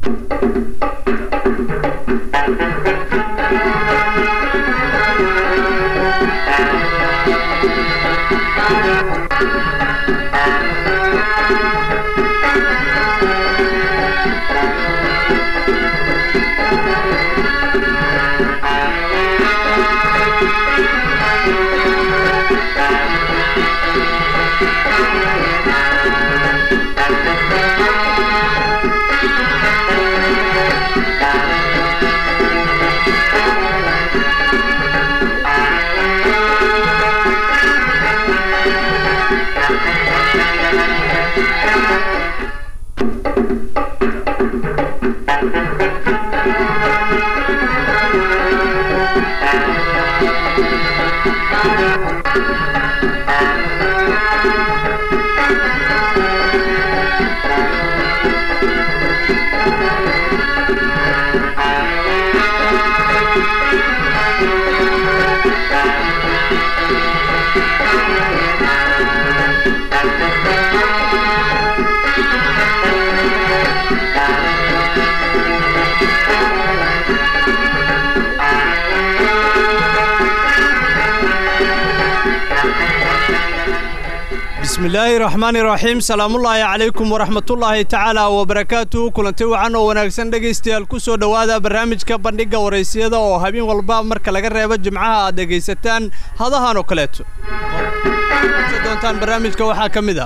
bismillaahi raxmaani raxiim salaamullaahi calaykum waraxmatullaahi tacaala wabarakaatuhu kulanti wacan oo wanaagsan dhegaystayaal ku soo dhowaada barnaamijka bandhigga waraysiyada oo habeen walba marka laga reebo jimcaha aad dhegaysataan hadahan oo kaleeto doontaan barnaamijka waxaa ka mid ah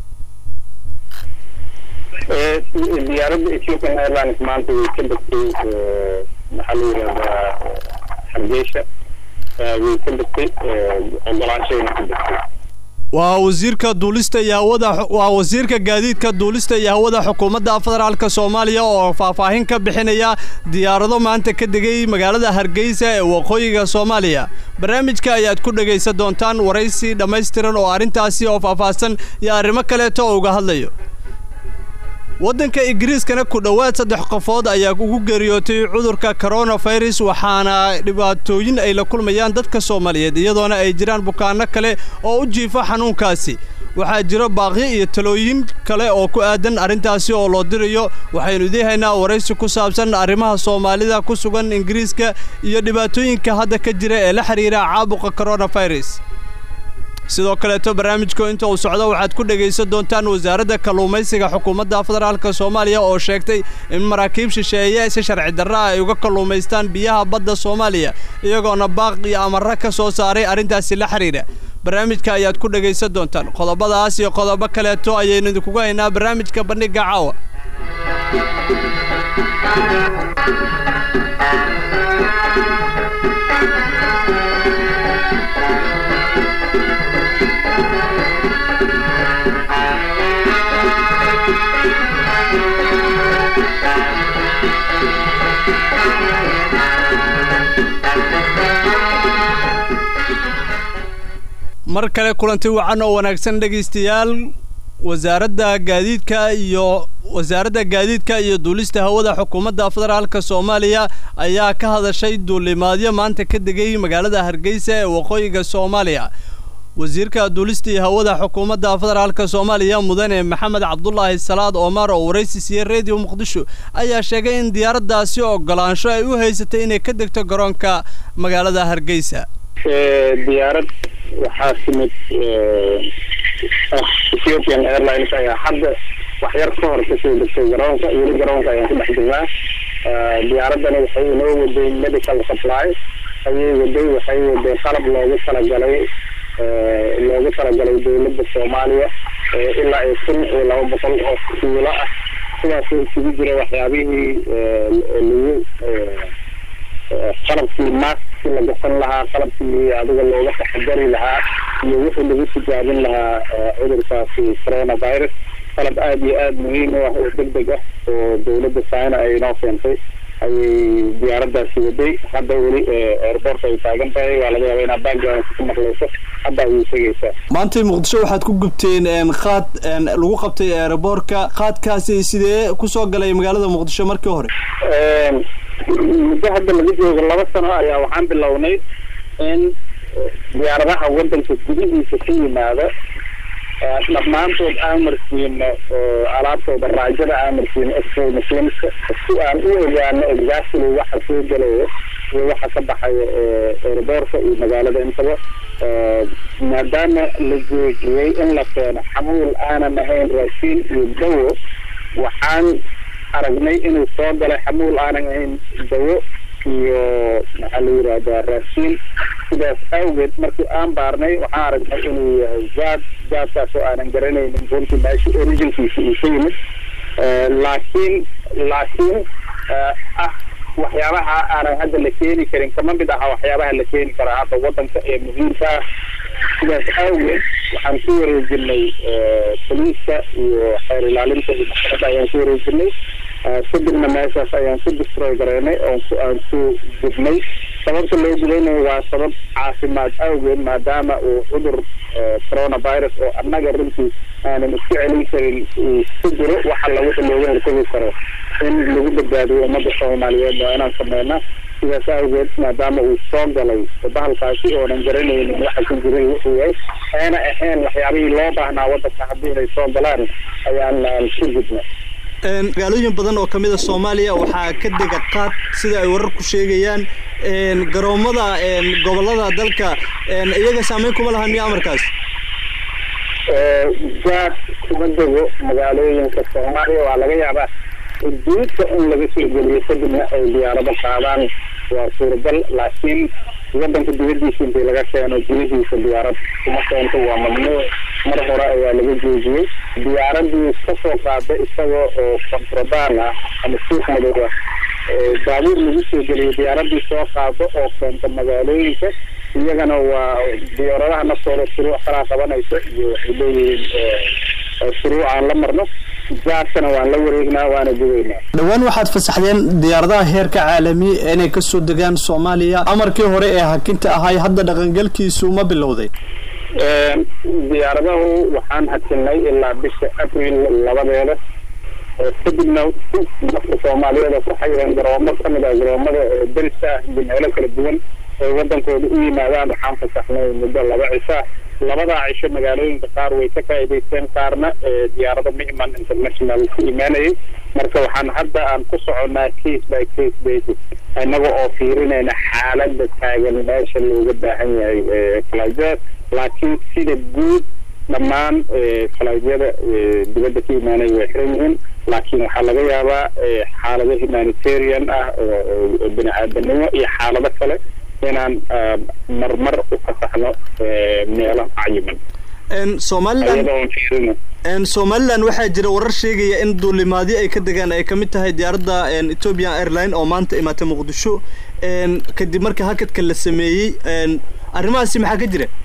diyaaradda ethiopian airlines maanta way ka degtay maxaa la yidhahdaa hargeysa way ka degtay ogolaanshayna ka degtay waa wasiirka duulista iyo hawada waa wasiirka gaadiidka duulista iyo hawada xukuumadda federaalka soomaaliya oo faahfaahin ka bixinaya diyaarado maanta ka degay magaalada hargeysa ee waqooyiga soomaaliya barnaamijka ayaad ku dhegaysan doontaan waraysi dhammaystiran oo arrintaasi oo faahfaahsan iyo arrimo kaleeto oo uga hadlayo waddanka ingiriiskana ku dhowaad saddex qofood ayaa ugu geeriyootay cudurka koronafirus waxaana dhibaatooyin ay la kulmayaan dadka soomaaliyeed iyadoona ay jiraan bukaanno kale oo u jiifa xanuunkaasi waxaa jiro baaqyo iyo talooyin kale oo ku aadan arrintaasi oo loo dirayo waxaynu idii haynaa waraysi ku saabsan arrimaha soomaalida ku sugan ingiriiska iyo dhibaatooyinka hadda ka jira ee la xidhiira caabuqa koronafirus sidoo kaleeto barnaamijku inta uu socdo waxaad ku dhegaysan doontaan wasaaradda kalluumaysiga xukuumadda federaalka soomaaliya oo sheegtay in maraakiib shisheeye si sharci darra ay uga kalluumaystaan biyaha badda soomaaliya iyagoona baaq iyo amarra ka soo saaray arrintaasi la xidhiidha barnaamijka ayaad ku dhegaysan doontaan qodobadaas iyo qodobo kaleeto ayaynu idinkugu haynaa barnaamijka bandhigga caawa mar kale kulanti wacan oo wanaagsan dhegaystayaal wasaaradda gaadiidka iyo wasaaradda gaadiidka iyo duulista hawada xukuumadda federaalka soomaaliya ayaa ka hadashay duulimaadyo maanta ka degay magaalada hargeysa ee waqooyiga soomaaliya wasiirka duulista iyo hawada xukuumadda federaalka soomaaliya mudane maxamed cabdulaahi salaad omar oo waraysi siiyey redio muqdisho ayaa sheegay in diyaaraddaasi ogolaansho ay u haysatay inay ka degto garoonka magaalada hargeysa diyaarad waxaa timid ethiopian airlines ayaa hadda wax yar ka hor kasoo degtay garoonka weli garoonka ayaan ku dhex jirnaa diyaaraddana waxay inoo waday medical supply ayay waday waxay waday qalab loogu talagalay loogu talagalay dowladda soomaaliya ilaa ay kun iyo laba boqol oo kiilo ah sidaasoo isugu jira waxyaabihii lagu qalabkii maaskii la gasan lahaa qalabkii adiga looga taxadari lahaa iyo wixii lagu tijaabin lahaa cudurkaasi coronavirus qalab aada iyo aada muhiim u ah oo deg deg ah oo dowladda china ay inoo keentay ayay diyaaraddaasi waday hadda weli airboortka ay taagan tahay waa laga yaaba inaad background ku maqlayso hadda ayay tegaysaa maantay muqdisho waxaad ku gubteen qaad lagu qabtay aeroboortka qaadkaasi sidee kusoo galay magaalada muqdisho markii hore muddo hadda laga joogo laba sano ayaa waxaan bilownay in diyaaradaha waddanka gudihiisa ka yimaada dhammaantood aan marsiino alaabtooda raajada aan marsiino x-ray machineska si aan u ogaano exactly waxa soo gelaya iyo waxa ka baxaya eeraboorka iyo magaalada intaba maadaama la joojiyey in la keeno xamuul aanan ahayn raashiin iyo dawo waxaan aragnay inuu soo galay xamuul aanan ahayn dawo iyo maxaa la yidhahdaa raashiin sidaas awgeed markii aan baarnay waxaan aragnay inuu yahay zaad zaadkaas oo aanan garanaynin runtii meesha originkiisa uu ka yimid laakiin laakiin ah waxyaabaha aanan hadda la keeni karin kama mid aha waxyaabaha la keeni karaa hadda wadanka ee muhiimka ah sidaas awgeed waxaan ku wareejinay boliiska iyo xeer ilaalinta iyo maxkamadda ayaan ku wareejinay kadibna meeshaas ayaan ku destroy gareynay oo aan ku gubnay sababta loo gudaynayo waa sabab caafimaad awgeed maadaama uu cudur coronavirus oo annaga runtii aanan isku celin karin uu ku jiro waxa la wixii looga hortagi karo in lagu badbaadiyo ummadda soomaaliyeed waa inaan sameynaa sidaas awgeed maadaama uu soo galay bahalkaasi oonan garanaynin waxa ku jiray wuxuu yahay ayna ahayn waxyaabihii loo baahnaa waddanka haddii inay soo galaan ayaan ku gudnay magaalooyin badan oo kamid a soomaaliya waxaa ka dega qaad sida ay wararku sheegayaan garoomada gobolada dalka iyaga saameyn kuma lahan miya amarkaas jaad kuma dego magaalooyinka soomaaliya waa laga yaabaa duudka in laga soo geliyo kadibna ay diyaarado qaadaan waa suuragal laakiin wadanka dibadiisa intii laga keeno gudihiisa diyaarad kuma keento waa mamnuuc mar hore ayaa laga joojiyey diyaaradii kasoo qaada isagoo oo kontrabaan ah ama suuq madow ah baabuur lagu soo geliyo diyaaradii soo qaado oo keenta magaalooyinka iyagana waa diyaaradaha naftooda shuruuc kalaa qabanaysa iyo waxay leeyihiin shuruuc aan la marno jaadkana waan la wareegnaa waana gudaynaa dhowaan waxaad fasaxdeen diyaaradaha heerka caalami inay kasoo degaan soomaaliya amarkii hore ee hakinta ahay hadda dhaqangelkiisu ma bilowday diyaaradahu waxaan hakinay ilaa bisha abril labadeeda kadibna dadka soomaaliyeed oo ku xayireen garoomo kamid ah garoomada deriska ah iyo meelo kala duwan ay wadankooda u yimaadaan waxaan fasaxnay muddo laba cisha labadaa cisho magaalooyinka qaar way ka faa'iidaysteen qaarna diyaarado micman international ku imaanayay marka waxaan hadda aan ku soconnaa case by case basis innaga oo fiirinayna xaaladda taagan meesha looga baahan yahay falaajyada laakiin sida guud dhammaan falaasyada dibadda ka imaanaya way xiran yihiin laakiin waxaa laga yaabaa xaalado humanitarian ah oo bini aadanimo iyo xaalado kale inaan marmar u fasaxno meelo cayiman somalilan somalilan waxaa jira warar sheegaya in duulimaadyo ay ka degaan ay kamid tahay diyaaradda ethiopian airline oo maanta imaatay muqdisho kadib marka hakadka la sameeyey arrimahaasi maxaa ka jira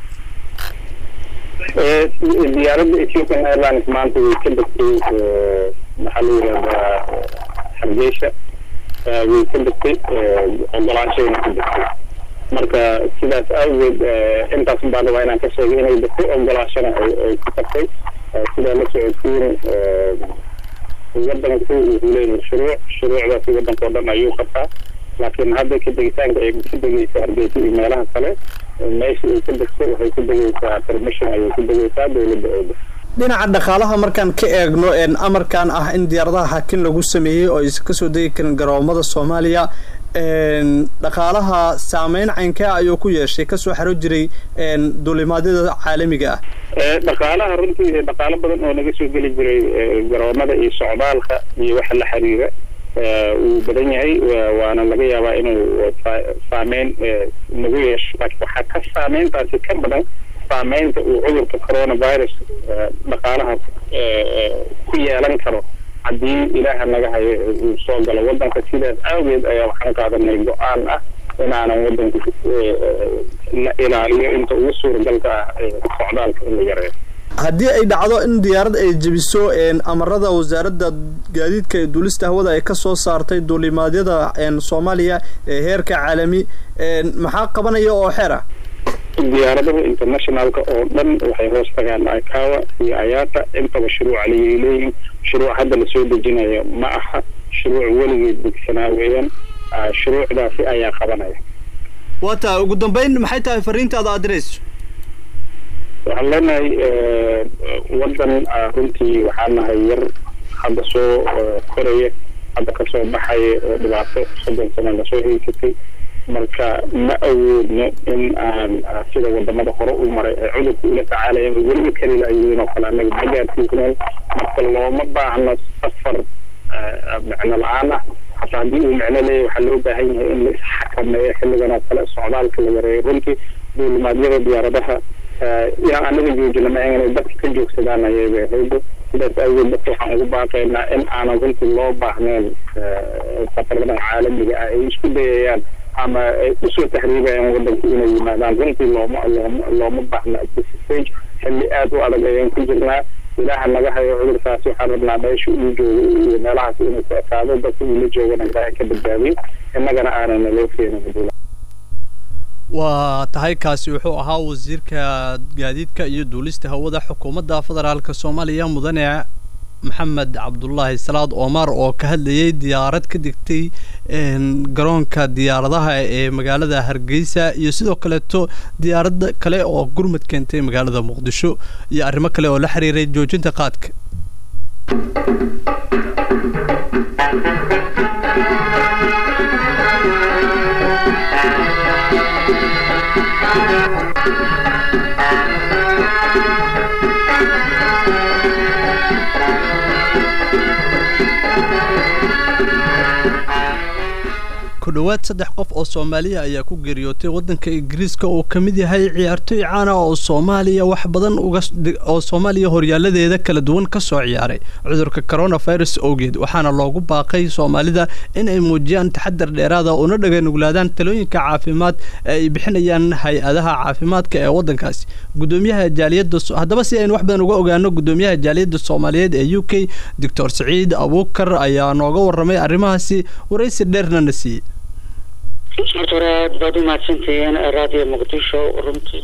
diyaaradda ethiopian airlines maanta way ka degtay maxaa la yidhahdaa hargeysa way ka degtay ogolaanshayna ka degtay marka sidaas awgeed intaas baan rabaa inaan ka sheegay inay degtay ogolaashana ay ku tagtay sidaa la socodsiin wadanku wuxuu leeyahay shuruuc shuruucdaasi wadanka oo dhan ayuu qabtaa laakiin hadda ka degitaanka ay ka degeysa hargeysa iyo meelaha kale meesha ay ka degto waxay ku degeysaa permission ayay ku degeysaa dowladda ooda dhinaca dhaqaalaha markaan ka eegno amarkan ah in diyaaradaha hakin lagu sameeyey oo aysan kasoo degi karin garoomada soomaaliya dhaqaalaha saameyn caynkee ayuu ku yeeshay kasoo xaro jiray duulimaadyada caalamiga ah dhaqaalaha runtii dhaqaalo badan oo naga soo geli jiray garoomada iyo socdaalka iyo waxa la xiriira wuu badan yahay waana laga yaabaa inuu saameyn nagu yeesho laakiin waxaa ka saameyntaasi ka badan saameynta uu cudurka coronavirus dhaqaalaha ku yeelan karo haddii ilaaha naga hayo uu soo galo wadanka sidaas awgeed ayaa waxaan qaadanay go-aan ah inaanan wadanka la ilaaliyo inta ugu suuragalka ah socdaalka in la yareeyo haddii ay dhacdo in diyaarad ay jebiso amarada wasaaradda gaadiidka ee duulista hawada ay kasoo saartay duulimaadyada soomaaliya ee heerka caalami maxaa qabanaya oo xeer ah diyaaradaha internationalka oo dhan waxay hoos tagaan ikawa iyo ayaata intaba shuruuc aliyay leeyihin shuruuc hadda lasoo dejinayo ma aha shuruuc weligeed degsanaa weeyaan shuruucdaasi ayaa qabanaya waa tahay ugu dambeyn maxay tahay fariintaada aad dirayso waxaan leenahay waddan runtii waxaa nahay yar hadda soo koraya hadda kasoo baxaya oo dhibaato soddon sano lasoo heysatay marka ma awoodno in aan sida wadamada hore u maray ee cudurka ula tacaalayeen weliba keli layihiin oo kale annaga ma gaarsiisneen marka looma baahno safar micno la-aan ah hataa haddii uu micno leeyahy waxaa loo baahan yahay in la isxakameeyo xilligan oo kale socdaalka la yareeyo runtii duulimaadyada diyaaradaha inaan anaga joojino ma inay dadka ka joogsadaan ayay haydo sidaas awgeed dadka waxaan ugu baaqaynaa in aanan runtii loo baahnayn safarada caalamiga ah ay isku dayayaan ama ay usoo tahriibayaan wadanka inay yimaadaan runtii looma looma looma baahna stage xilli aada u adag ayaan ku jirnaa ilaaha naga hayo cudurkaasi waxaan rabnaa meesha uu joogo iyo meelahaas inuu ku ekaado dadka uu la joogana ilaahay ka badbaadiyo innagana aanana loo keenin waa tahay kaasi wuxuu ahaa wasiirka gaadiidka iyo duulista hawada xukuumadda federaalk soomaaliya mudane maxamed cabdulaahi salaad omar oo ka hadlayay diyaarad ka degtay garoonka diyaaradaha ee magaalada hargeysa iyo sidoo kaleeto diyaarada kale oo gurmad keentay magaalada muqdisho iyo arrimo kale oo la xiriiray joojinta qaadka ku dhowaad saddex qof oo soomaaliya ayaa ku geeriyootay waddanka ingiriiska oo ka mid yahay ciyaartoy caana oo soomaaliya wax badan uga oo soomaaliya horyaaladeeda kala duwan ka soo ciyaaray cudurka coronavirus awgeed waxaana loogu baaqay soomaalida in ay muujiyaan taxadar dheeraada una dhaganuglaadaan talooyinka caafimaad ee ay bixinayaan hay-adaha caafimaadka ee waddankaasi gudoomiyaha jaaliyadda haddaba si aynu wax badan uga ogaano gudoomiyaha jaaliyadda soomaaliyeed ee u k doctor saciid abuukar ayaa nooga warramay arrimahaasi waraysi dheerna na siiyey horta hore aad baad u mahadsantihiin raadiyo muqdisho runtii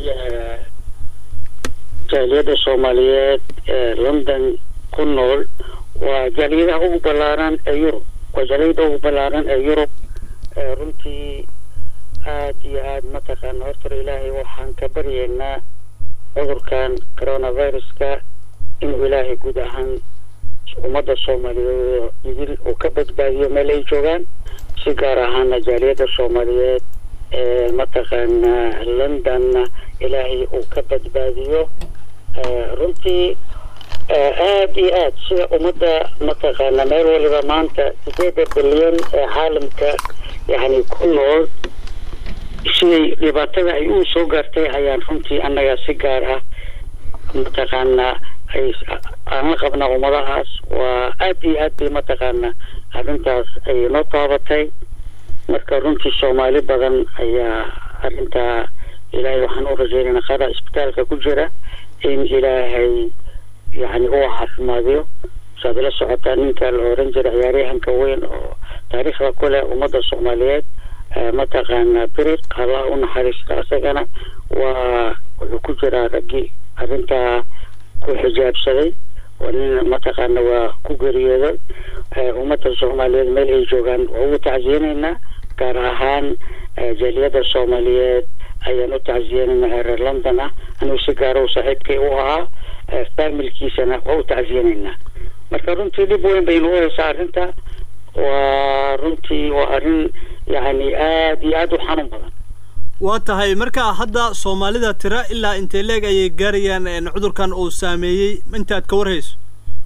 jaaliyadda soomaaliyeed ee london ku nool waa jaaliyadaha ugu ballaaran ee yurub waa jaaliyadda ugu ballaaran ee yurub runtii aad iyo aad mataqaana horta ilaahay waxaan ka baryeynaa cudurkan coronaviruska inuu ilaahay guud ahaan ummadda soomaaliyeed idil uu ka badbaadiyo meel ay joogaan si gaar ahaana jaaliyadda soomaaliyeed ee mataqaana londonna ilaahay uu ka badbaadiyo runtii aada iyo aad sida ummadda mataqaana meel waliba maanta sideeda bilyan ee caalamka yani ku nool siday dhibaatada ay u soo gaartay ayaan runtii annaga si gaar ah mataqaana ay aan la qabnaa ummadahaas waa aada iyo aad bay mataqaana arrintaas ay noo taabatay marka runtii soomaali badan ayaa arrintaa ilaahay waxaan u rajeynayna qada isbitaalka ku jira in ilaahay yani uu caafimaadiyo saad la socotaa ninka la oran jira ciyaaryahanka weyn oo taariikhda ku leh ummadda soomaaliyeed mataqaana biriq allah u naxariista isagana waa wuxuu ku jiraa raggii arrintaa ku xijaabsaday waa nin mataqaana waa ku geeriyooday ummadda soomaaliyeed meel ay joogaan waa ugu tacsiyanaynaa gaar ahaan jaaliyadda soomaaliyeed ayaan u tacsiyanaynaa ee reer london ah anigu si gaara u saaxiibkay u ahaa faamilkiisana waa u tacsiyanaynaa marka runtii dhib weyn baynu u haysaa arrinta waa runtii waa arrin yani aada iyo aada u xanuun badan waa tahay marka hadda soomaalida tira ilaa intee leeg ayay gaarayaan cudurkan uu saameeyey intaad ka warhayso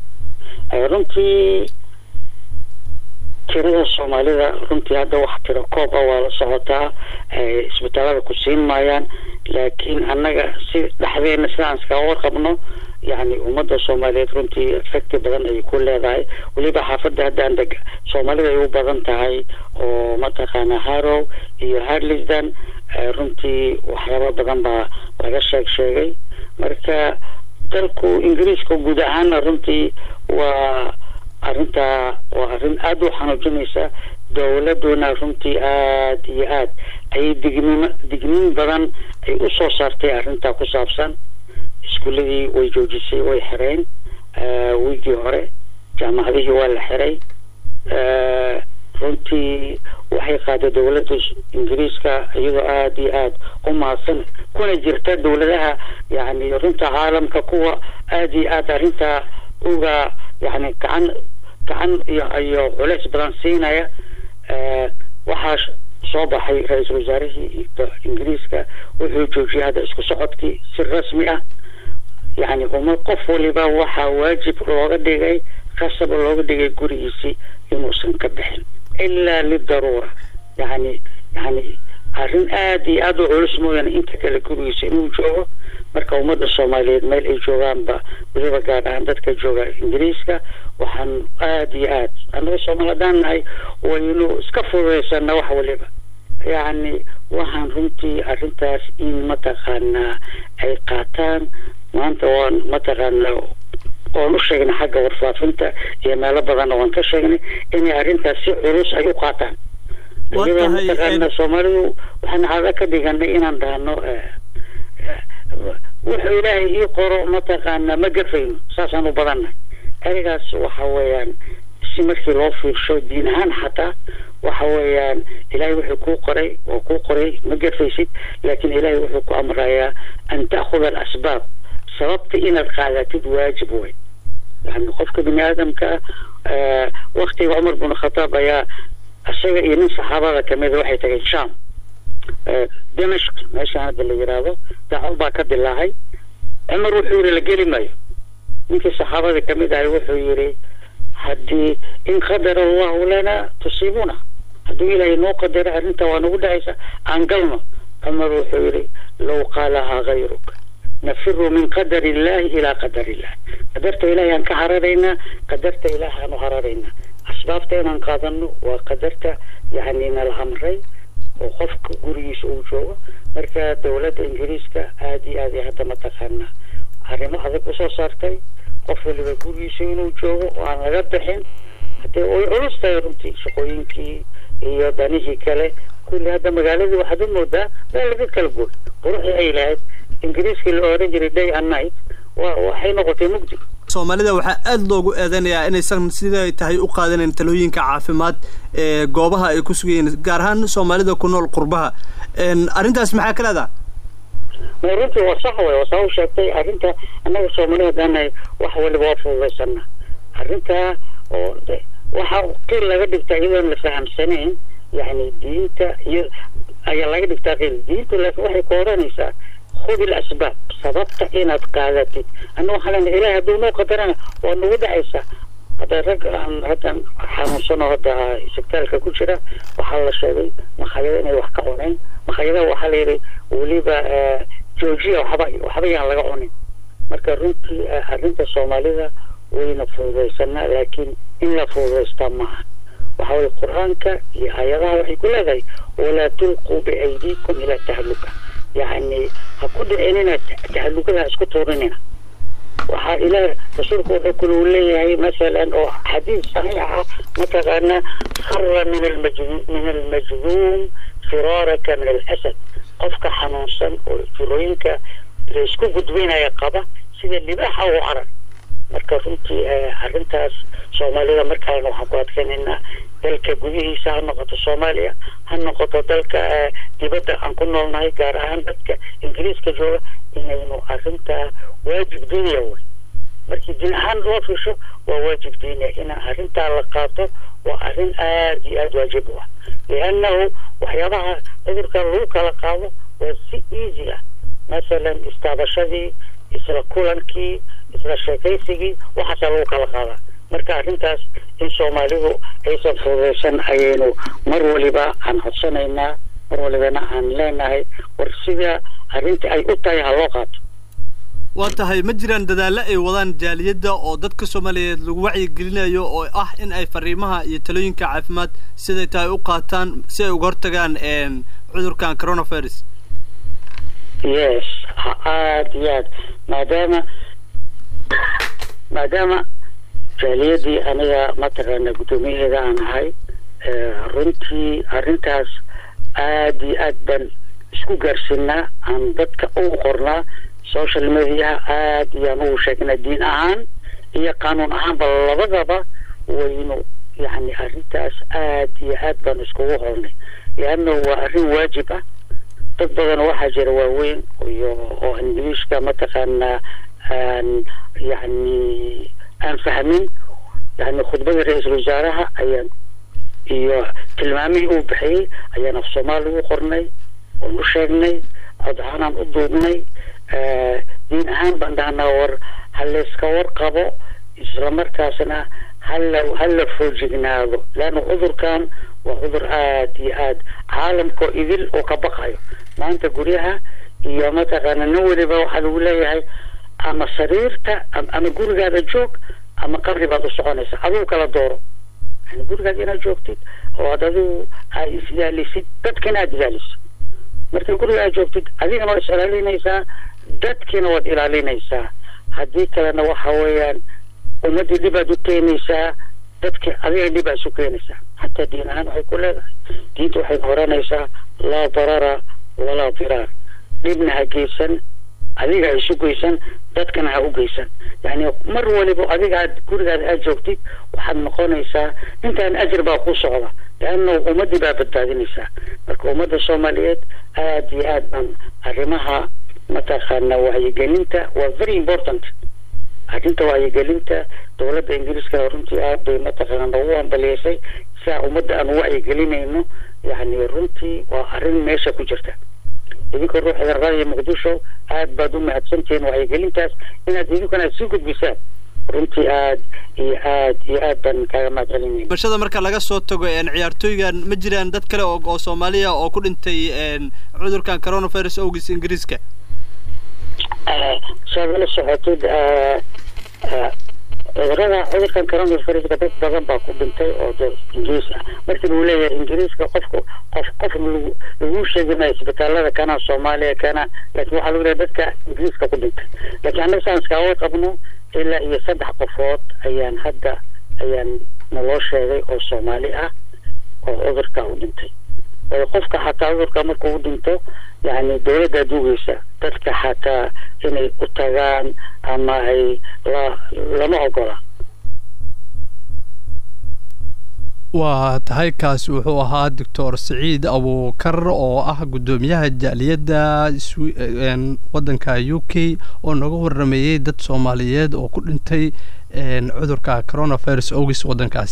runtii tirada soomaalida runtii hadda wax tiro koob ah waa la socotaa isbitaalada ku siin maayaan laakiin annaga si dhexdeena sidaan iskaga warqabno yani ummadda soomaaliyeed runtii efecti badan ayay ku leedahay weliba xaafadda haddaan deg soomaalida ay u badan tahay oo mataqaana harrow iyo harlisdan runtii waxyaaba badan baa laga sheeg sheegay marka dalku ingiriiska guud ahaana runtii waa arrintaa waa arrin aada u xanuujinaysa dowladuna runtii aada iyo aad ayay digniimo digniin badan ay u soo saartay arrintaa ku saabsan iskuuladii way joojisay way xireen wiigii hore jaamacadihii waa la xiray runtii waxay waxay qaaday dowladda ingiriiska iyadoo aada iyo aada u mahadsan kuna jirta dowladaha yani runta caalamka kuwa aada iyo aada arrintaa uga yani gacan gacan iyo iyo culeys badan siinaya waxaa soo baxay ra-iisul wasaarihii ingiriiska wuxuu joojiyay hadda isku socodkii si rasmi ah yani uma qof waliba waxaa waajib looga dhigay qasab looga dhigay gurigiisii inuusan ka bixin ilaa lidaruura yani yani arrin aada iyo aada u culus mooyaane inta kale gurigiisa inuu joogo marka ummadda soomaaliyeed meel ay joogaanba weliba gaar ahaan dadka jooga ingiriiska waxaan aada iyo aad annaga soomaali haddaan nahay waynu iska fududaysana wax waliba yacni waxaan runtii arrintaas in mataqaanaa ay qaataan maanta waan mataqaanaa oon u sheegnay xagga warfaafinta iyo meelo badanna waan ka sheegnay inay arrintaas si culus ay u qaataan waliba mataqaanaa soomaalidu waxaan caado ka dhiganay inaan dhahno wuxuu ilaahay ii qoro mataqaanaa ma gafayno saasaan u badannahay ereygaas waxa weeyaan si markii loo fiirsho diin ahaan xataa waxa weeyaan ilaahay wuxuu kuu qoray oo kuu qoray ma gafaysid laakiin ilaahay wuxuu ku amrayaa an ta'khuda alasbaab sababta inaad qaadatid waajib wey yani qofka bini aadamka waktiga cumar bin khataab ayaa isaga iyo nin saxaabada kamida waxay tageen sham dimashq meeshaan hadda la yiraahdo dacwo baa ka dilaacay cumar wuxuu yiri la geli maayo ninkii saxaabada kamid ahay wuxuu yiri haddii in qadara allahu lana tusiibuna hadduu ilaahay noo qadaro arrinta waa nagu dhacaysa aan galno cumar wuxuu yiri low qaalahaa gayruk nafiru min qadar illahi ilaa qadar illah qadarta ilahay aan ka hararaynaa qadarta ilaah aan u hararaynaa asbaabta inaan qaadano waa qadarta yani nala amray oo qofka gurigiisa uu joogo marka dowladda ingiriiska aada iyo aad ay hadda mataqaanaa arrimo adag usoo saartay qof waliba gurigiisa inuu joogo oo aan laga bixin hadee way culus tahay runtii shaqooyinkii iyo danihii kale kulli hadda magaaladii waxaad u moodaa waa laga kala gooy quruxii ay lahayd ingiriiskii la oran jiray day and night wa waxay noqotay mugdi soomaalida waxaa aada loogu eedeynayaa inaysan siday tahay u qaadanayn talooyinka caafimaad ee goobaha ay ku sugayiin gaar ahaan soomaalida ku nool qurbaha arrintaas maxaa ka leedaha ma runtii waa sax wey waa saa u sheegtay arrinta annaga soomaalida haddaanahay wax waliba waa fududaysana arrintaa oo waxa qiil laga dhigtaa iyadoon la fahamsanayn yani diinta iyo ayaa laga dhigtaa qiil diinta laakiin waxay ku odhanaysaa khudi ilasbaab sababta inaad qaadatid anna waxaa lena ilahi hadduu noo qadarana waa nagu dhacaysaa hadda rag aan haddan xanuunsanoo hadda isbitaalka ku jira waxaa la sheegay makhaayado inay wax ka cuneen makhaayadaha waxaa la yidhi weliba georgia waxba waxba yaan laga cunin marka runtii arrinta soomaalida wayna fududaysanaa laakiin in la fududaystaa maaha waxa weye qur-aanka iyo aayadaha waxay ku leedahay walaa tulquu biaydiikum ilaa tahluka yani ha ku dhicinina tahalukada ha isku tuurinina waxaa ilaah rasuulku wuxuu kule uu leeyahay masalan oo xadiis saxiix ah mataqaana khara min almajduum min almajduum firaaraka min alasad qofka xanuunsan oo jirooyinka la isku gudbinaya qaba sida libaaxa u carar marka runtii arrintaas soomaalida markalena waxaan ku adkaynaynaa dalka gudihiisa ha noqoto soomaaliya ha noqoto dalka dibadda aan ku noolnahay gaar ahaan dadka ingiriiska jooga inaynu arrintaa waajib diiniya wey markii diin ahaan loo fiisho waa waajib diiniya inaan arrintaa la qaato waa arrin aada iyo aada waajib u ah liannahu waxyaabaha cudurka lagu kala qaado waa si easy ah masalan istaabashadii isla kulankii isla sheekaysigii waxaasaa lagu kala qaadaa marka arrintaas in soomaalidu aysan fududaysan ayaynu mar waliba aan codsanaynaa mar walibana aan leenahay war sida arrinta ay u tahay ha loo qaato waa tahay ma jiraan dadaallo ay wadaan jaaliyadda oo dadka soomaaliyeed lagu wacyigelinayo oo ah in ay fariimaha iyo talooyinka caafimaad siday tahay u qaataan si ay uga hortagaan cudurkan coronavirus yes aada iyo aad maadaama maadaama jaaliyadii aniga mataqaana guddoomiyaheeda aan ahay runtii arrintaas aada iyo aad baan isku gaarsiinaa aan dadka ugu qornaa social mediaha aada iyaan ugu sheegnaa diin ahaan iyo qaanuun ahaanba labadaba waynu yacni arrintaas aad iyo aad baan iskugu hornay leanna waa arrin waajib ah dad badan waxaa jira waaweyn iyo oo ingiliishka mataqaanaa aan yacni aan fahmin yani khudbadii ra-iisul wasaaraha ayaan iyo tilmaamihii uu bixiyey ayaan af soomaali u qornay oon u sheegnay cod ahaanaan u duubnay diin ahaan baan dhahnaa war ha layska warqabo islamarkaasna hala hala foojignaado leanna cudurkan waa cudur aad iyo aad caalamkao idil oo ka baqayo maanta guryaha iyo mataqaana nin weliba waxaa lagu leeyahay ama sariirta ama gurigaada joog ama qabri baad u soconaysa adigu kala dooro yani gurigaada inaad joogtid oo ad adigu aad is-ilaalisid dadkina aada ilaalisid markii guriga aad joogtid adigana waad is-ilaalinaysaa dadkiina waad ilaalinaysaa haddii kalena waxa weeyaan ummaddii dhibaad u keenaysaa dadki adiga dhibaad isu keenaysaa xataa diin ahaan waxay ku leedahay diinta waxay horanaysaa laa darara walaa diraar dhibna ha geysan adiga ha isu geysan dadkana ha u geysan yani mar waliba adiga aad gurigaada aad joogtid waxaad noqonaysaa intaan ajir baa ku socda leanna ummadii baa badbaadinaysaa marka ummadda soomaaliyeed aad iyo aad baan arrimaha mataqaana wacyigelinta waa very important arrinta wacyigelinta dowladda ingiriiskana runtii aad bay mataqaana noogu ambaliyeysay siaa ummadda aan wacyigelinayno yani runtii waa arrin meesha ku jirta idinka ruuxda raadiyo muqdisho aad baad u mahadsantihiin wacyigelintaas inaad idinkuna aad sii gudbisaan runtii aad iyo aad iyo aad baan kaaga mahad celinayna bulshada marka laga soo tago ciyaartooygan ma jiraan dad kale oo oo soomaaliya oo ku dhintay cudurkan coronavirus awgiis ingiriiska saad ula socotid cudurada cudurkan coronaviruska dad badan baa ku dhintay oo de ingiriis ah markii lagu leeyahay ingiriiska qofku qof qof lagu lagu sheegi maayo isbitaalada kana soomaaliya kana laakiin waxaa lagu leeyahay dadka ingiriiska ku dhintay laakiin annaga saan iskaaga qabno ilaa iyo saddex qofood ayaan hadda ayaan naloo sheegay oo soomaali ah oo cudurka u dhintay qofka xataa cudurka markuu u dhinto yani dowladdaa dugaysa dadka xataa inay u tagaan ama ay la lama ogola waa tahay kaasi wuxuu ahaa doctor saciid abuukar oo ah guddoomiyaha jaaliyadda waddanka u k oo naga warameeyey dad soomaaliyeed oo ku dhintay cudurka coronavirus ogis waddankaas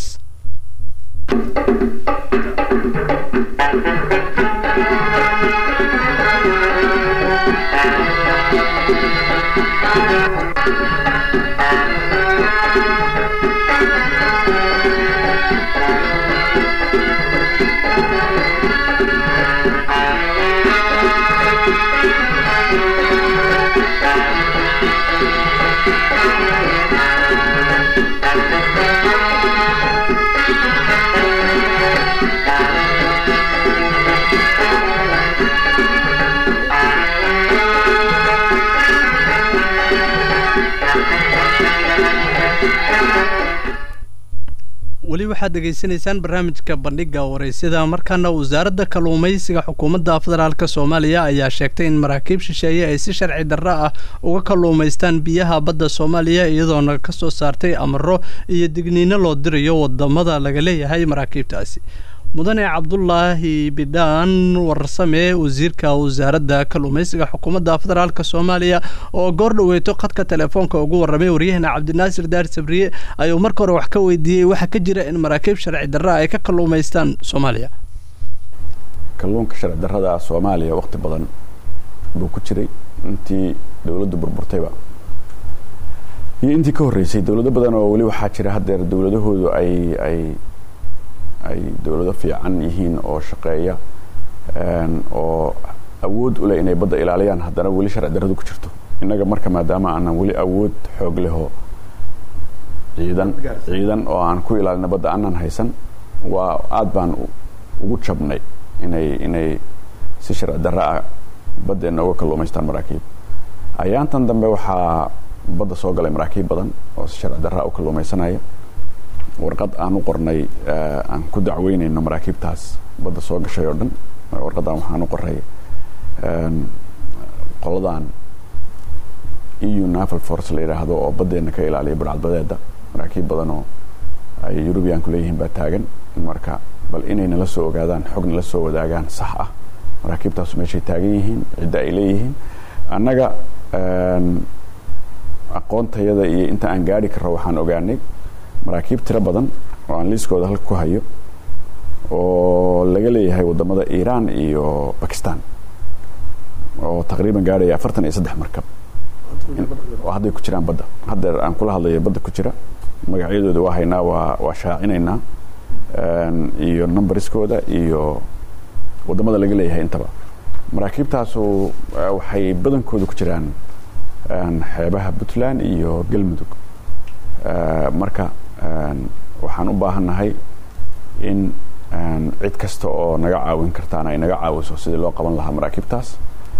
weli waxaad dhegaysanaysaan barnaamijka bandhiga waraysyada markaana wasaaradda kalluumaysiga xukuumadda federaalk soomaaliya ayaa sheegtay in maraakiib shisheeye ay si sharci darro ah uga kalluumaystaan biyaha badda soomaaliya iyadoona ka soo saartay amaro iyo digniino loo dirayo wadamada laga leeyahay maraakiibtaasi mudane cabdulaahi bidhaan warsame wasiirka wasaaradda kalluumaysiga xukuumadda federaalk soomaaliya oo goor dhaweyto khadka telefoonka ugu warramay waryahana cabdinaasir daar sabriye ayuu marka hore wax ka weydiiyey waxaa ka jira in maraakiib sharci darra ay ka kalluumaystaan soomaaliya kalluunka sharci darrada soomaaliya waqti badan buu ku jiray intii dowladdu burburtayba iyo intii ka horreysay dowlado badan oo weli waxaa jira haddeer dowladahoodu ay ay ay dowlado fiican yihiin oo shaqeeya oo awood u leh inay badda ilaaliyaan haddana weli sharci darradu ku jirto innaga marka maadaama aanan weli awood xoog leho ciidan ciidan oo aan ku ilaalina badda aanan haysan waa aad baan ugu jabnay inay inay si sharci darro ah baddeenna uga kalluumaystaan maraakiib ayaantan dambe waxaa badda soo galay maraakiib badan oo si sharci darra u kalluumaysanaya warqad aan u qornay aan ku dacweynayno maraakiibtaas badda soo gashay oo dhan warqadan waxaan u qoray qoladan eu naval force la yidhaahdo oo baddeenna ka ilaaliya burcadbadeeda maraakiib badan oo ay yurubiyaanku leeyihiin baa taagan marka bal inay nala soo ogaadaan xog nala soo wadaagaan sax ah maraakiibtaasu meeshay taagan yihiin cidda ay leeyihiin annaga aqoontayada iyo inta aan gaari karro waxaan ogaanay maraakiib tiro badan oo aan liiskooda halka ku hayo oo laga leeyahay wadamada iiraan iyo bakistan oo taqriiban gaadhaya afartan iyo saddex markab oo hadday ku jiraan badda haddeer aan kula hadlayo badda ku jira magacyadooda waa haynaa waa waa shaacinaynaa iyo numbariskooda iyo wadamada laga leeyahay intaba maraakiibtaasu waxay badankooda ku jiraan xeebaha puntland iyo galmudug marka waxaan u baahannahay in cid kasta oo naga caawin kartaana ay naga caawiso sidii loo qaban lahaa maraakiibtaas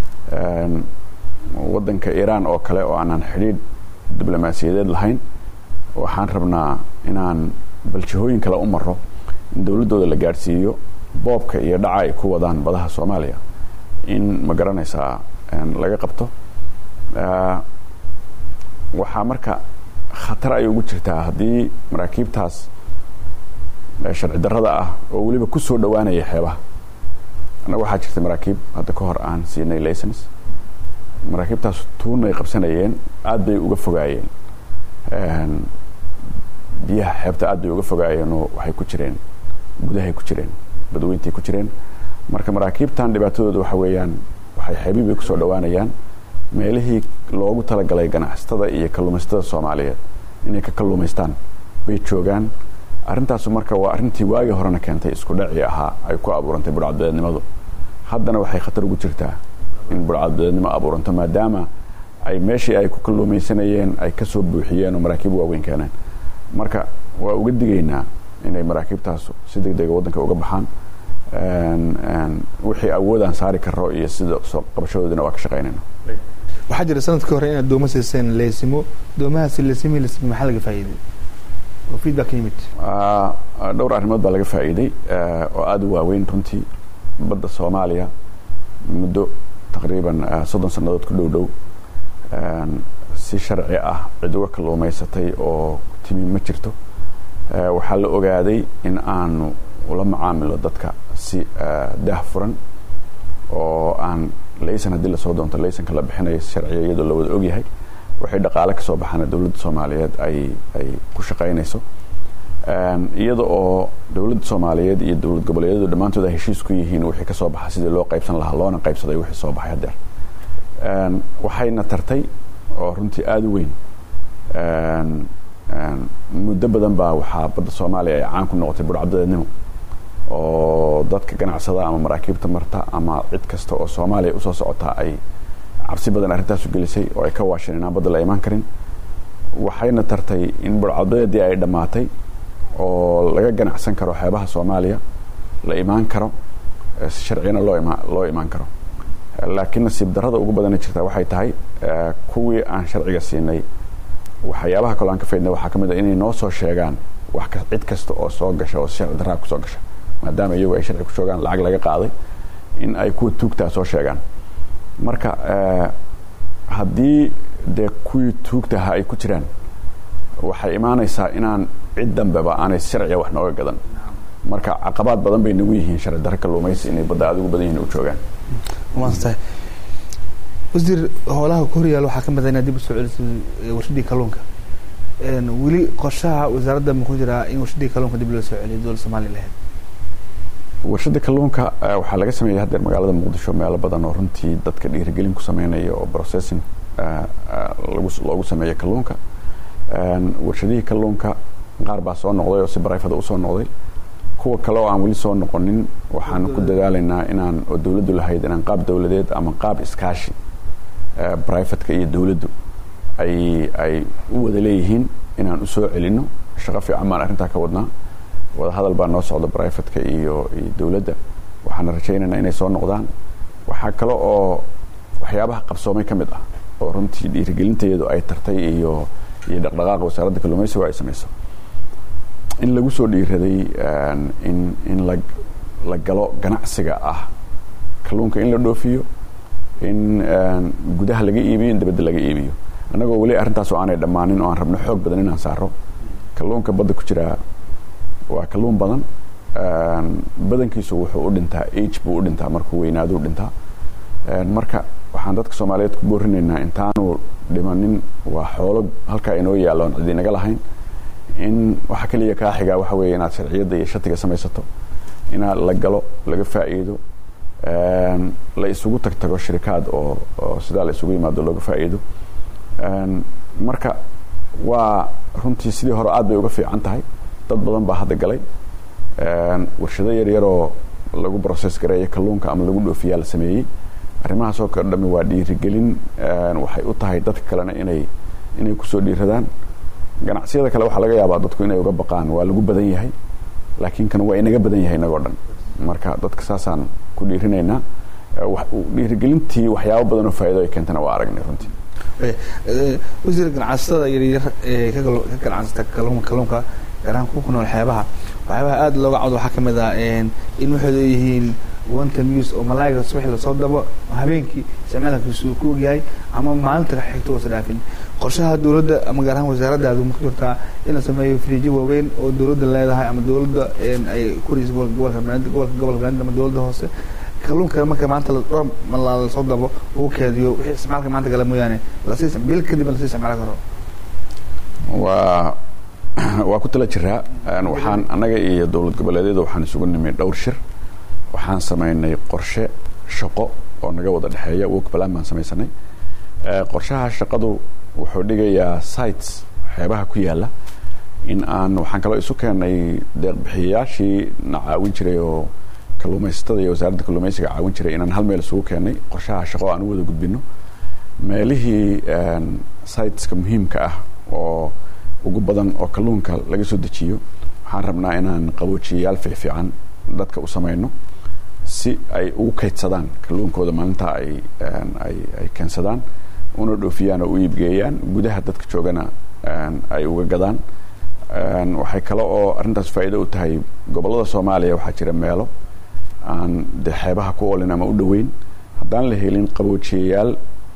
waddanka iiraan oo kale oo aanan xidhiidh diblomaasiyadeed lahayn waxaan rabnaa inaan baljihooyin kale u maro in dowladdooda la gaadhsiiyo boobka iyo dhaca ay ku wadaan badaha soomaaliya in ma garanaysaa laga qabto waxaa marka khatar ay ugu jirtaa haddii maraakiibtaas sharci darrada ah oo weliba ku soo dhowaanaya xeebaha annaga waxaa jirtay maraakiib hadda ka hor aan siinay licens maraakiibtaas tuunay qabsanayeen aad bay uga fogaayeen biyaha xeebta aad bay uga fogaayeenoo waxay ku jireen gudahay ku jireen badweyntay ku jireen marka maraakiibtan dhibaatadooda waxa weeyaan waxay xeebii bay kusoo dhowaanayaan meelihii loogu talagalay ganacsatada iyo kalluumaysatada soomaaliyeed inay ka kalluumaystaan bay joogaan arrintaasu marka waa arrintii waagii horena keentay isku dhacii ahaa ay ku abuurantay burcadbadeednimadu haddana waxay khatar ugu jirtaa in burcadbadeednimo abuuranto maadaama ay meeshii ay ku kalluumaysanayeen ay kasoo buuxiyeen oo maraakiib waaweyn keeneen marka waa uga digaynaa inay maraakiibtaasu si deg dega waddanka uga baxaan wixii awoodaan saari karo iyo sida soo qabashadoodina waa ka shaqaynayna waxaa jira sanadkii hore inaad dooma siiseen leesimo doomahaasi leesimi leesimi maxaa laga faa'iiday oo feedback yimid dhowr arrimood baa laga faa'iiday oo aada u waaweyn runtii badda soomaaliya muddo taqriiban soddon sannadood ku dhow dhow si sharci ah cid uga kalluumaysatay oo timi ma jirto waxaa la ogaaday in aanu ula macaamilo dadka si daah furan oo aan laysan haddii lasoo doonto laysanka la bixinayo sharciga iyadoo la wada ogyahay waxay dhaqaale kasoo baxaana dowladda soomaaliyeed ay ay ku shaqaynayso iyada oo dowladda soomaaliyeed iyo dowlad goboleedyadu dhammaantood ay heshiis ku yihiin wixii kasoo baxa sidii loo qaybsan lahaa loona qaybsaday wixii soo baxay haddeer waxayna tartay oo runtii aada u weyn muddo badan baa waxaa badda soomaaliya ay caan ku noqotay burcadadeednimo oo dadka ganacsada ama maraakiibta marta ama cid kasta oo soomaaliya usoo socotaa ay cabsi badan arrintaasu gelisay oo ay ka waasheen inaan badda la imaan karin waxayna tartay in burcadadeedii ay dhammaatay oo laga ganacsan karo xeebaha soomaaliya la imaan karo si sharciyana loo ima loo imaan karo laakiin nasiib darrada ugu badana jirta waxay tahay kuwii aan sharciga siinay waxyaabaha kaloo aan ka faydnay waxaa ka mid a inay noo soo sheegaan wax cid kasta oo soo gasha oo si sharci darraa kusoo gasha maadaama iyagu ay sharci ku joogaan lacag laga qaaday in ay kuwa tuugtaa soo sheegaan marka haddii dee kuwii tuugtaha ay ku jiraan waxay imaanaysaa inaan cid dambeba aanay sharciga wax nooga gadan marka caqabaad badan bay nagu yihiin sharci darro kalluumaysi inay badda aad ugu badan yihin u joogaan maantahay wasiir howlaha ku horyaal waxaa ka mid ah inaad dib usoo celisay warshadii kalluunka weli qorshaha wasaaradda ma ku jiraa in warshadii kalluunka dib loo soo celiyo dowladda soomaaliya lahayd warshada kalluunka waxaa laga sameeyay haddeer magaalada muqdisho meelo badan oo runtii dadka dhiirigelin ku sameynaya oo processing lagu loogu sameeya kalluunka warshadihii kalluunka qaar baa soo noqday oo si barayfada usoo noqday kuwa kale oo aan weli soo noqonin waxaan ku dadaalaynaa inaan oo dowladdu lahayd inaan qaab dowladeed ama qaab iskaashi brivatka iyo dowladdu ay ay u wada leeyihiin inaan usoo celino shaqo fiican baan arrintaa ka wadnaa wadahadal baa noo socda brivatka iyo iyo dowladda waxaana rajaynaynaa inay soo noqdaan waxaa kale oo waxyaabaha qabsoomay ka mid ah oo runtii dhiirigelinteedu ay tartay iyo iyo dhaqdhaqaaqa wasaaradda kalluumaysiga ay samayso in lagu soo dhiiraday in in la la galo ganacsiga ah kalluunka in la dhoofiyo in gudaha laga iibiyo in dabadda laga iibiyo annagoo weli arrintaas oo aanay dhammaanin oo aan rabno xoog badan inaan saaro kalluunka badda ku jiraa waa kalluun badan badankiisu wuxuu u dhintaa age buu u dhintaa markuu weynaaduu dhintaa marka waxaan dadka soomaaliyeed ku boorinaynaa intaanu dhimanin waa xoolo halkaa inoo yaalloon cid inaga lahayn in waxa keliya kaa xigaa waxa weeye inaad sharciyadda iyo shatiga samaysato inaad la galo laga faa'iido la isugu tag tago shirikaad oo oo sidaa la isugu yimaado looga faa'iido marka waa runtii sidii hore aad bay uga fiican tahay dad badan baa hadda galay warshado yaryaroo lagu process gareeyo kalluunka ama lagu dhoofiyaa la sameeyey arrimahaas oo kale dhami waa dhiirigelin waxay u tahay dadka kalena inay inay kusoo dhiiradaan ganacsiyada kale waxaa laga yaabaa dadku inay uga baqaan waa lagu badan yahay laakiin kan waa inaga badan yahay inagoo dhan marka dadka saasaan ku dhiirinaynaa dhiirigelintii waxyaabo badan oo faa'iido ay keentana waa aragnay runtii wasiir ganacsatada yaryar ee ka ganacsata kalluunka gaar ahaan kuwa ku nool xeebaha waxyaabaha aada looga cawdo waxaa kamid ah in waxay leeyihiin one time use oo malaayiga subaxii lasoo dabo habeenkii isticmaalkiisu uu ku ogyahay ama maalinta xigto uusa dhaafin qorshaha dowladda ama gaar ahaan wasaaraddaadu ma ku jirtaa in la sameeyo friijo waaweyn oo dowladda leedahay ama dowladda ay ku raysa gobolka gobolka gobolka banaadir ama dowladda hoose kalluunka marka maanta dhowr malaa lasoo dabo uu keediyo wixii isticmaalka maanta gala mooyaane lasii bil kadib lasii isticmaali karo waa waa ku tala jiraa waxaan annaga iyo dowlad goboleedyada waxaan isugu nimay dhowr shir waxaan samaynay qorshe shaqo oo naga wada dhexeeya work plan baan samaysanay qorshaha shaqadu wuxuu dhigayaa sites xeebaha ku yaala in aan waxaan kaloo isu keenay deeqbixiyayaashii na caawin jiray oo kalluumaysatada iyo wasaaradda kalluumaysiga caawin jiray inaan hal meel isugu keenay qorshaha shaqo aan u wada gudbino meelihii siteska muhiimka ah oo ugu badan oo kalluunka laga soo dejiyo waxaan rabnaa inaan qaboojiyayaal fiicfiican dadka u samayno si ay ugu kaydsadaan kalluunkooda maalintaa ay ay ay keensadaan una dhoofiyaan oo u iibgeeyaan gudaha dadka joogana ay uga gadaan waxay kale oo arrintaas faa'iido u tahay gobollada soomaaliya waxaa jira meelo aan dee xeebaha ku oolin ama u dhoweyn haddaan la helin qaboojiyayaal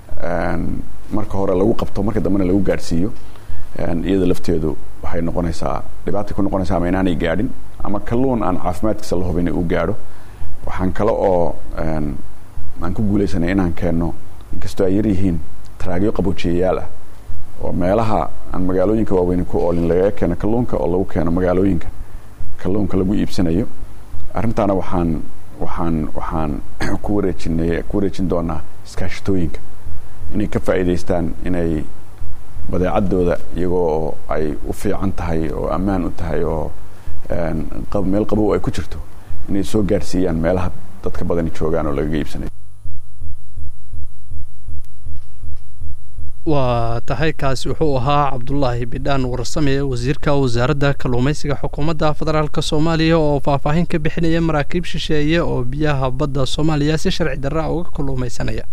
marka hore lagu qabto marka dambena lagu gaadhsiiyo iyada lafteedu waxay noqonaysaa dhibaatay ku noqonaysaa ama inaanay gaadhin ama kalluun aan caafimaadkiisa la hubin uu gaadho waxaan kale oo aan ku guulaysanay inaan keenno inkastoo ay yar yihiin taraagyo qaboojiyayaal ah oo meelaha aan magaalooyinka waaweyne ku oolin lagaga keeno kalluunka oo lagu keeno magaalooyinka kalluunka lagu iibsanayo arrintaana waxaan waxaan waxaan ku wareejinay ku wareejin doonaa iskaashatooyinka inay ka faa'iidaystaan inay badeecadooda iyagoo ay u fiican tahay oo ammaan u tahay oo meel qabow ay ku jirto inay soo gaadhsiiyaan meelaha dadka badani joogaan oo lagaga iibsanayo waa tahay kaasi wuxuu ahaa cabdulaahi bidhaan warsame wasiirka wasaaradda kalluumaysiga xukuumadda federaalk soomaaliya oo faahfaahin ka bixinaya maraakiib shisheeye oo biyaha badda soomaaliya si sharci darra uga kalluumaysanaya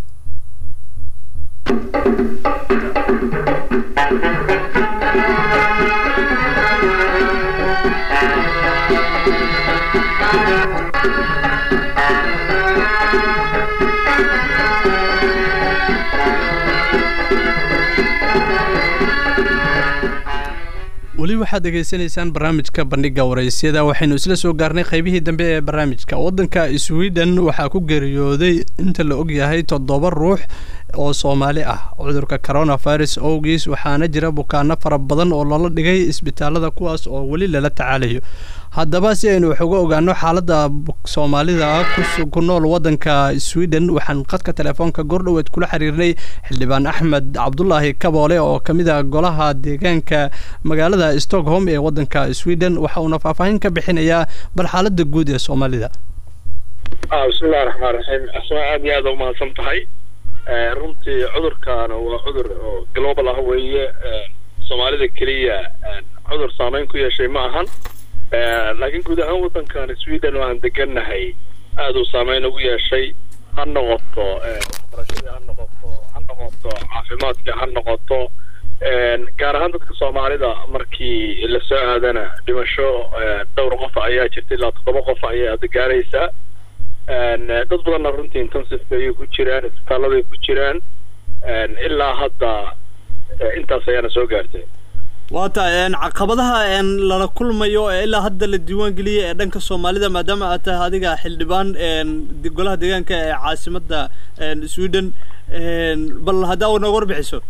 weli waxaad dhegaysanaysaan barnaamijka bandhiga waraysyada waxaynu isla soo gaarnay qaybihii dambe ee barnaamijka waddanka sweden waxaa ku geeriyooday inta la ogyahay toddoba ruux oo soomaali ah cudurka coronavirus owgiis waxaana jira bukaano fara badan oo lala dhigay isbitaalada kuwaas oo weli lala tacaalayo haddaba si aynu wax uga ogaano xaaladda soomaalida ku nool waddanka sweden waxaan khadka telefoonka goordhoweed kula xiriirnay xildhibaan axmed cabdulaahi kaboole oo ka mid a golaha deegaanka magaalada stockholm ee waddanka sweden waxa uuna faahfaahin ka bixinayaa bal xaaladda guud ee soomaalida bismillahi raxmaan raxiim asmaa aad iyo aada umahadsan tahay runtii cudurkaana waa cudur oo global ah weeye soomaalida keliya cudur saameyn ku yeeshay ma ahan laakiin guud ahaan waddankan sweden oo aan degannahay aada uu saameyn ugu yeeshay ha noqoto waxbarashadii ha noqoto ha noqoto caafimaadkii ha noqoto gaar ahaan dadka soomaalida markii lasoo aadana dhimasho dhowr qof ayaa jirta ilaa toddoba qof ayaa ada gaaraysaa dad badanna runtii intensiveka ayay ku jiraan isbitaaladay ku jiraan ilaa hadda intaas ayaana soo gaartay waa tahay caqabadaha lala kulmayo ee ilaa hadda la diiwaan geliyay ee dhanka soomaalida maadaama aad tahay adiga xildhibaan golaha deegaanka ee caasimadda sweden bal haddaa nooga warbixiso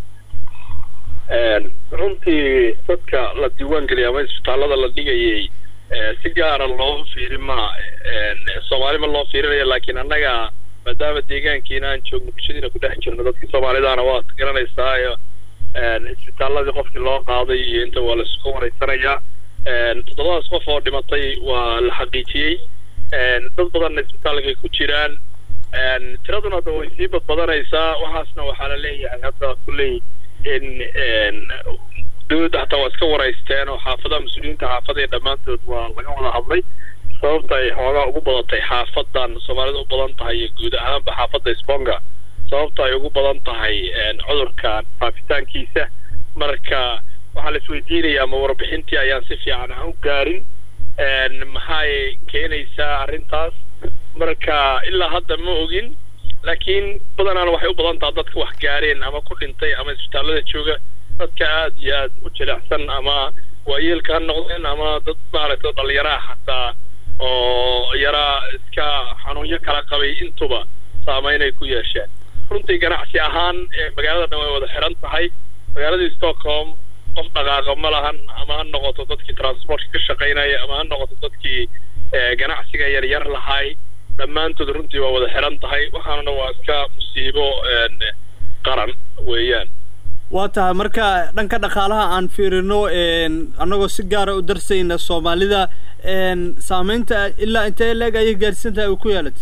runtii dadka la diiwaan geliyay ama isbitaallada la dhigayay si gaara loo fiiri ma soomaali ma loo fiirinayo laakiin annaga maadaama deegaankiina aan joogno bulshadiina ku dhex jirno dadkii soomaalidaana waad garanaysaa isbitaaladii qofkii loo qaaday iyo inta waa laisku wareysanayaa toddobadaas qof oo dhimatay waa la xaqiijiyey dad badanna isbitaalkay ku jiraan tiraduna hadda way sii badbadanaysaa waxaasna waxaa la leeyahay hadda kulley in dowladda hataa waa iska waraysteen oo xaafadaha mas-uuliyiinta xaafada ee dhammaantood waa laga wada hadlay sababta ay xoogaa ugu badatay xaafadan soomaalida u badan tahay iyo guud ahaanba xaafadda sponga sababta ay ugu badan tahay cudurkan faafitaankiisa marka waxaa la isweydiinayaa ma warbixintii ayaan si fiican aan u gaarin maxay keenaysaa arrintaas marka ilaa hadda ma ogin laakiin badanaana waxay u badan taha dadka wax gaareen ama ku dhintay ama isbitaallada jooga dadka aad iyo aad u jilicsan ama waayeelka ha noqdeen ama dad maaragtay dhalinyaraha xataa oo yaraa iska xanuunyo kala qabay intuba saameynay ku yeesheen runtii ganacsi ahaan magaalada dhan way wada xiran tahay magaaladii stockholm qof dhaqaaqa ma lahan ama ha noqoto dadkii transportka ka shaqaynaya ama ha noqoto dadkii ganacsiga yaryar lahay dhammaantood runtii waa wada xiran tahay waxaanuna waa iska musiibo qaran weeyaan waa tahay marka dhanka dhaqaalaha aan fiirino annagoo si gaara u darsayna soomaalida saameynta ilaa intee leeg ayay gaarsiin tahay uu ku yeelatay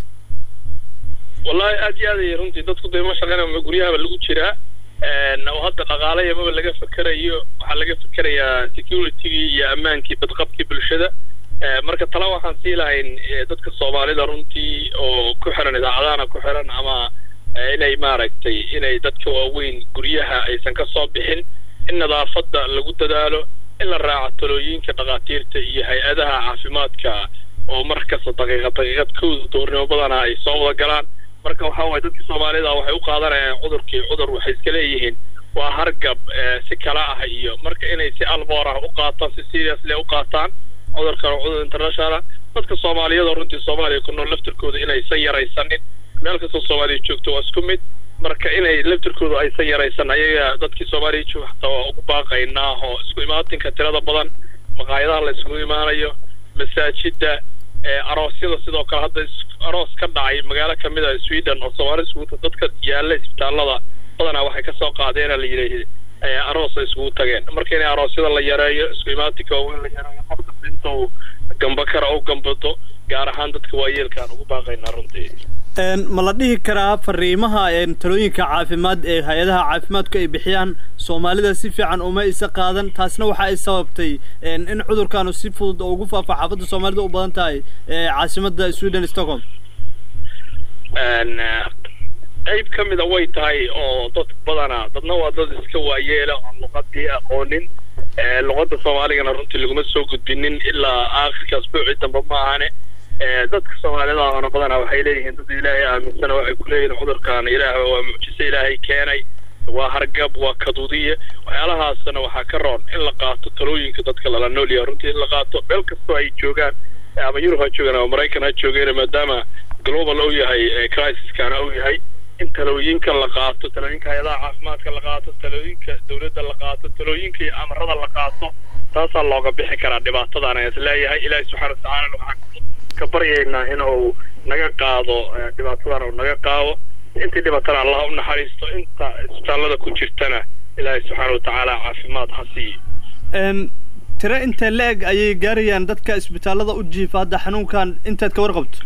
wallahi aad iyo aad ay runtii dadku dee ma shaqeynaya guryahaba lagu jiraa oo hadda dhaqaalaya maba laga fekerayo waxaa laga fekerayaa securitygii iyo ammaankii badqabkii bulshada marka tala waxaan sii lahayn dadka soomaalida runtii oo ku xiran idaacadahana ku xiran ama inay maaragtay inay dadka waaweyn guryaha aysan ka soo bixin in nadaafadda lagu dadaalo in la raaco talooyinka dhakhaatiirta iyo hay-adaha caafimaadka oo mar kasta daqiiqad daqiiqad kowda doornimo badana ay soo wada galaan marka waxa waye dadkii soomaalida waxay u qaadanayaan cudurkii cudur waxay iska leeyihiin waa hargab si kala ah iyo marka inay si alboor ah u qaataan si seriously u qaataan cudurkan waa cudur internationala dadka soomaaliyada runtii soomaaliya ku nool laftirkooda inaysan yaraysanin meel kastoo soomaaliya joogto waa isku mid marka inay laftirkooda aysan yaraysan ayaga dadkii soomaaliya jooga xataa waa ugu baaqaynaa oo isku imaatinka tirada badan maqaayadaha la iskugu imaanayo masaajida aroosyada sidoo kale hadda aroos ka dhacay magaalo kamid a sweden oo soomaali iskugu dadka yaalla isbitaallada badanaa waxay kasoo qaadeena la yidhi aroos ay iskugu tageen marka inay aroosyada la yareeyo isku imaatinka waaweyn la yareeyo qofka inta uu gamba kara u gambado gaar ahaan dadka waayeelkaan ugu baaqaynaa runtii ma la dhihi karaa fariimaha talooyinka caafimaad ee hay-adaha caafimaadku ay bixiyaan soomaalida si fiican uma isa qaadan taasna waxa ay sababtay in cudurkaanu si fudud oo ugu faafa xaafadda soomaalida u badan tahay caasimadda sweden stockholm qayb ka mida way tahay oo dad badana dadna waa dad iska waayeela oo luqadii aqoonin luqadda soomaaligana runtii laguma soo gudbinin ilaa aakhirka asbuucii dambe ma ahane dadka soomaalida oona badanaa waxay leeyihiin dad ilaahay aaminsana waxay ku leeyihiin cudurkan ilaah waa mucjiso ilaahay keenay waa hargab waa kaduudiye waxyaalahaasna waxaa ka roon in la qaato talooyinka dadka lala nool yahay runtii in la qaato meel kastoo ay joogaan ama yurub ha joogaan ama maraykan ha joogeen maadaama global uu yahay crisiskana uu yahay in talooyinka la qaato talooyinka hay-adaha caafimaadka la qaato talooyinka dowladda la qaato talooyinka iyo amarada la qaato taasaa looga bixi karaa dhibaatadan ayaan isleeyahay ilaahay subxaana watacaala waxaan ka baryaynaa in uu naga qaado dhibaatadan uu naga qaado intii dhibatana allah u naxariisto inta isbitaallada ku jirtana ilaahay subxaana watacaala caafimaad ha siiyo tire intee la-eg ayay gaarayaan dadka isbitaallada u jiifa hadda xanuunkan intaad ka warqabto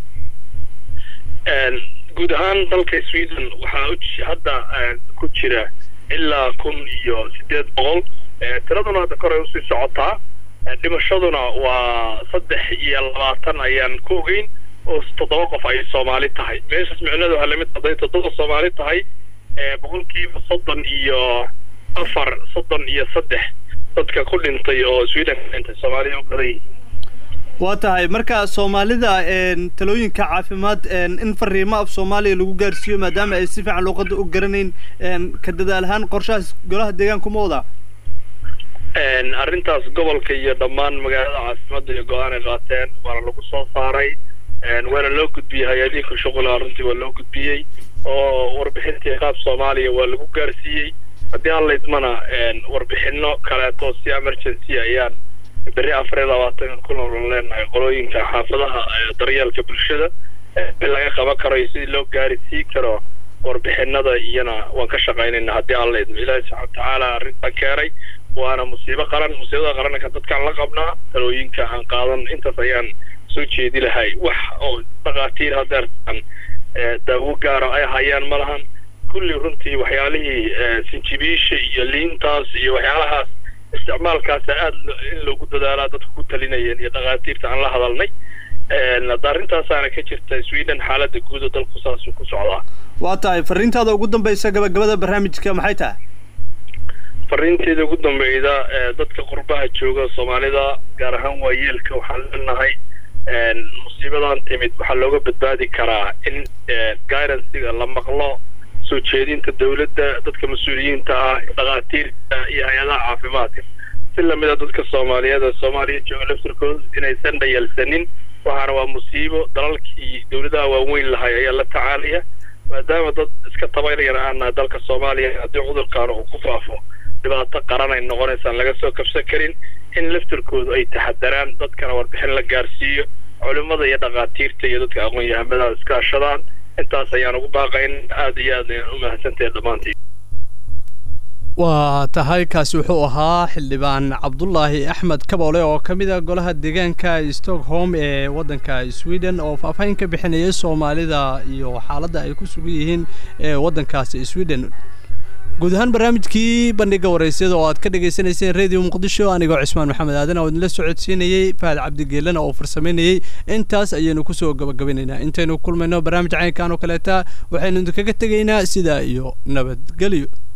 guud ahaan dalka sweden waxaa hadda ku jira ilaa kun iyo sideed boqol tiraduna hadda koray usii socotaa dhimashaduna waa saddex iyo labaatan ayaan ku ogeyn oo toddoba qof ay soomaali tahay meeshaas micnadu waxaa lamid hadday toddoba soomaali tahay boqolkiiba soddon iyo afar soddon iyo saddex dadka ku dhintay oo sweden ka dhintay soomaaliya u badan yihiin waa tahay marka soomaalida talooyinka caafimaad in fariimo af soomaaliya lagu gaarsiiyo maadaama ay si fiican luuqadda u garanayn ka dadaal ahaan qorshahaas golaha deegaanku ma wadaa arrintaas gobolka iyo dhammaan magaalada caasimadda iyo go-aan ay qaateen waana lagu soo saaray waana loo gudbiyey hay-adihii ku shuqula runtii waa loo gudbiyey oo warbixintii qaab soomaaliya waa lagu gaarsiiyey haddii aan laydmana warbixino kaleeto si emergency ayaan berri afar iyo labaatanka ku nool leenahay qolooyinka xaafadaha daryeelka bulshada in laga qaban karo iyo sidii loo gaarisii karo warbixinada iyana waan ka shaqaynayna haddii aan laydmo ilaahi subxana watacaala arrintan keenay waana musiibo qaran musiibada qaranka dadkaan la qabnaa talooyinka aan qaadan intaas ayaan soo jeedi lahay wax oo dhakhaatiir hadeertan daawo gaara ay hayaan ma lahan kulli runtii waxyaalihii sinjibiisha iyo liintaas iyo waxyaalahaas isticmaalkaasa aada in loogu dadaalaa dadku ku talinayeen iyo dhakhaatiirta aan la hadalnay hadda arrintaasaana ka jirta sweden xaaladda guud oo dalku saasuu ku socdaa waa tahay fariintaada ugu dambaysa gabagabada barnaamijka maxay tahay fariinteeda ugu dambeyda dadka qurbaha jooga soomaalida gaar ahaan waayeelka waxaan leenahay musiibadan timid waxaa looga badbaadi karaa in guidancega la maqlo soo jeedinta dawladda dadka mas-uuliyiinta ah dhakhaatiirta iyo hay-adaha caafimaadka si lamida dadka soomaaliyeed ee soomaaliya jooga laftirkooda inaysan dhayalsanin waxaana waa musiibo dalalkii dawladaha waaweyn lahay ayaa la tacaalaya maadaama dad iska tabaynayana aan nahay dalka soomaaliya haddii cudurkaan uu ku faafo dhibaato qaran ay noqonaysaan laga soo kabsan karin in laftirkoodu ay taxadaraan dadkana warbixin la gaarsiiyo culimmada iyo dhakhaatiirta iyo dadka aqoon-yahamada iskaashadaan intaas ayaan ugu baaqayn aada iyo aad u mahadsantahe dhammaantiin waa tahay kaasi wuxuu ahaa xildhibaan cabdulaahi axmed kaboole oo ka mid a golaha deegaanka stockholm ee waddanka sweden oo faahfaahin ka bixinayay soomaalida iyo xaaladda ay ku sugan yihiin ee waddankaasi sweden guud ahaan barnaamijkii bandhiga waraysyada oo aad ka dhagaysanayseen radio muqdisho anigoo cismaan maxamed aadan oo idinla socodsiinayey fahad cabdigeelana oo farsamaynayey intaas ayaynu kusoo gabagabinaynaa intaynu kulmayno barnaamij caynkan oo kaleeta waxaynu idinkaga tegaynaa sidaa iyo nabadgelyo